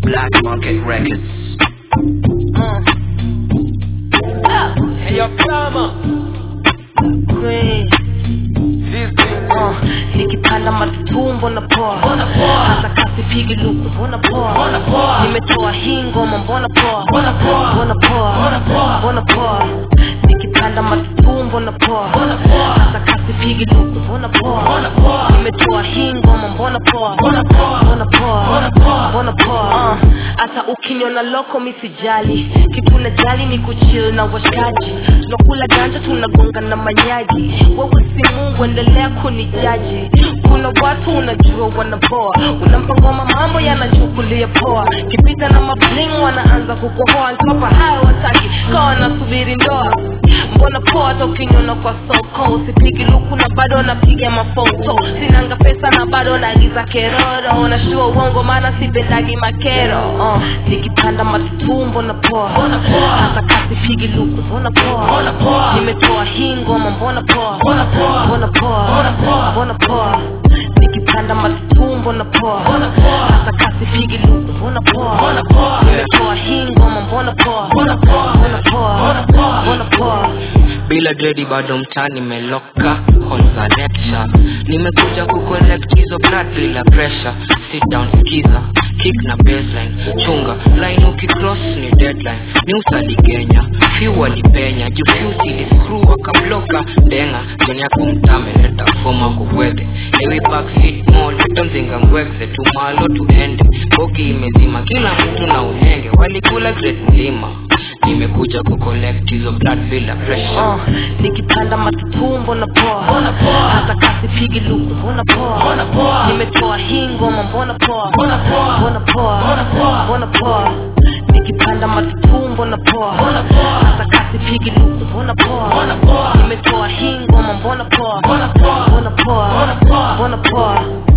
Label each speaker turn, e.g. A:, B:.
A: Black Market Records.
B: Hey, yo, Plama.
C: Queen.
B: This thing.
C: Uh, nikipanda matutumbo na poa
B: Mbona poa?
C: hata kasi pigi luku mbona poa
B: Mbona poa?
C: nimetoa hii ngoma mbona poa
B: Mbona poa?
C: mbona poa
B: Mbona poa?
C: mbona poa nikipanda matutumbo na poa
B: Mbona poa?
C: hata kasi pigi luku mbona poa
B: Mbona poa?
C: nimetoa hii ngoma mbona poa
B: Mbona poa?
C: mbona poa
B: Mbona poa?
C: mbona poa Uh, hata ukiniona loko misijali kitu najali ni kuchill na washikaji tunakula ganja tunagonga na manyaji wewe si mungu endelea kunijaji kuna watu unajua wanapoa unampa ngoma mambo yanachukulia poa kipita na mabling wanaanza kukohoa ntopa hayo wataki kawa nasubiri ndoa mbona poa hata ukiniona kwa soko usipigi luku na bado napiga mafoto sinanga pesa na bado naagiza keroro nashua uongo maana sipendagi makero uh, nikipanda matutumbo na poa
B: Mbona poa?
C: hata kasi pigi luku mbona poa
B: Mbona poa?
C: nimetoa hii ngoma mbona poa
B: Mbona poa?
C: mbona poa
B: Mbona poa?
C: mbona poa nikipanda matutumbo na poa
B: Mbona poa?
C: hata kasi pigi luku mbona poa
B: Mbona poa?
C: nimetoa hii ngoma mbona poa
B: Mbona poa?
C: mbona poa
B: Mbona poa?
C: mbona poa
A: bila dredi bado mtani meloka kwanza lecture nimekuja kucollect hizo blood bila pressure sit down skiza kick na baseline chunga line ukicross ni deadline ni usaligenya few walipenya juu few siliscrew wakabloka denga joni yako mtameleta foma kuwete ewi backseat mo leta mzinga ngwekze tumalo tuende bogi imezima kila mtu na uhenge walikula great mlima nimekuja kucollect hizo blood bila pressure
C: uh, nikipanda matutumbo na poa
B: Mbona poa?
C: hata kasi pigi luku mbona poa
B: Mbona poa?
C: nimetoa hii ngoma mbona poa
B: Mbona poa?
C: mbona poa
B: Mbona poa?
C: mbona poa nikipanda matutumbo na poa
B: Mbona poa?
C: hata kasi pigi luku mbona poa
B: Mbona poa?
C: nimetoa hii ngoma mbona poa
B: Mbona poa?
C: mbona poa
B: Mbona poa?
C: mbona poa